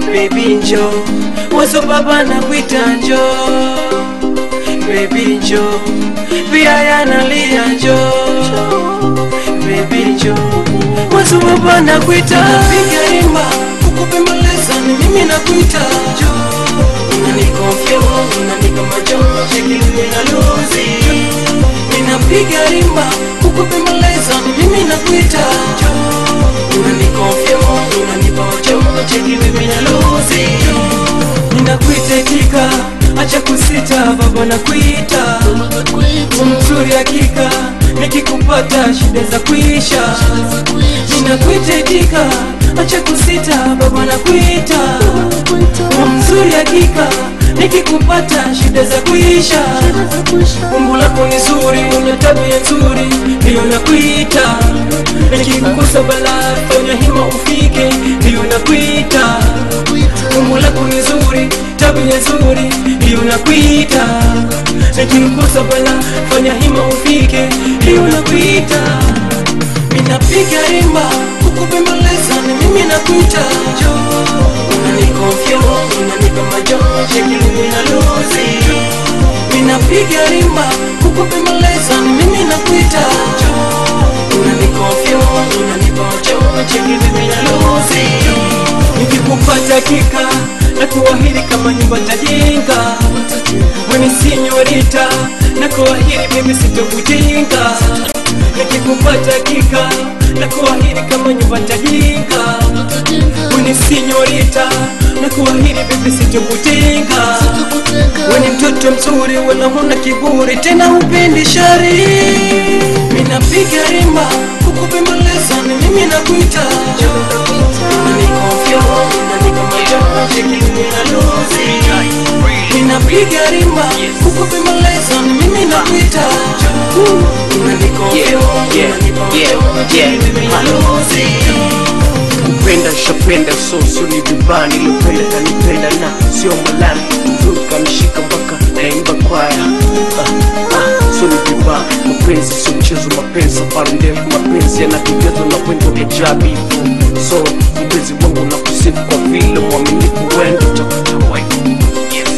baby njo wazo baba na kuita njo baby njo pia yanalia njo baby njo wazo baba na kuita piga rimba kukupembeleza ni mimi na kuita njo unanikonfyo unanika macho shekilini na luzi ninapiga rimba kukupembeleza ni mimi na kuita njo unanikonfyo unanipa macho shekilini na luzi ninakuitekika acha kusita baba na kuita mzuri hakika nikikupata shida za kuisha ninakuitekika acha kusita baba na kuita mzuri hakika nikikupata shida za kuisha umbo lako ni zuri una tabia nzuri ndiyo nakuita nikikukosa balaa fanya hima ufike ndiyo nakuita umbo lako ni zuri tabia nzuri ndiyo nakuita nikikukosa balaa fanya hima ufike ndiyo nakuita minapiga rimba kukupembeleza ni mimi nakuita jo unanikonfyo unanipa majo shekilini na luzi minapiga rimba kukupembeleza ni mimi nakuita jo unanikonfyo unanipa majo shekilini na luzi nikikupata kika na kuahidi kama nyumba tajenga weni sinyorita na kuahidi mimi sitokujinga nikikupata kika na kuahidi kama nyumba tajenga weni sinyorita na kuahidi mimi sitokutenga weni mtoto mzuri wala huna kiburi tena upendi shari minapiga rimba kukupembeleza ni mimi nakuita unanikonfyo unanika macho shekilini na luzi ninapiga rimba kukupembeleza ni mimi nakuita unanikonfyo unanipa macho shekilini na luzi kupenda shapenda so sio ni vibaya nilipenda kanipenda na sio malani mzuri kanishika mpaka naimba kwaya ah, ah, sio ni vibaya mapenzi sio mchezo mapenzi safari ndefu mapenzi yanapigazwa na wendo vya jabifu so mpenzi wangu na kusifu kwa vile mwaminifu wendo utakuta wife yes.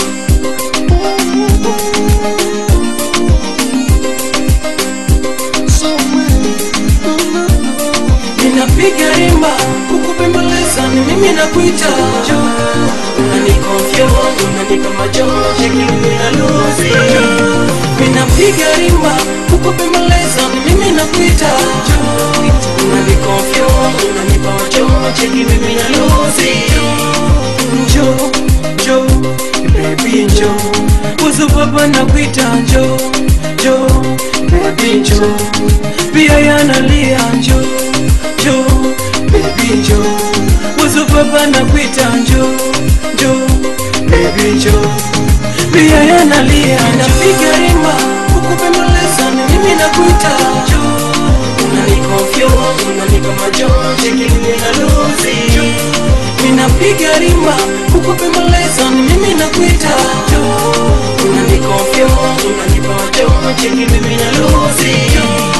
ninapiga rimba kukupembeleza ni mimi nakuita jo unanikonfyo unanipa macho shekilini na luzi ninapiga rimba kukupembeleza ni mimi nakuita jo unanikonfyo unanipa macho shekilini na luzi njo njo baby njo uzo baba nakuita njo njo baby njo pia yanalia njo njo baby njo uzo baba nakuita njo njo baby njo pia yanalia napiga rimba kukupembeleza ni mimi nakuita njo unanikonfyo unanipa macho shekilini na luzi ninapiga rimba kukupembeleza ni mimi nakuita jo unanikonfyo unanipa macho shekilini na luzi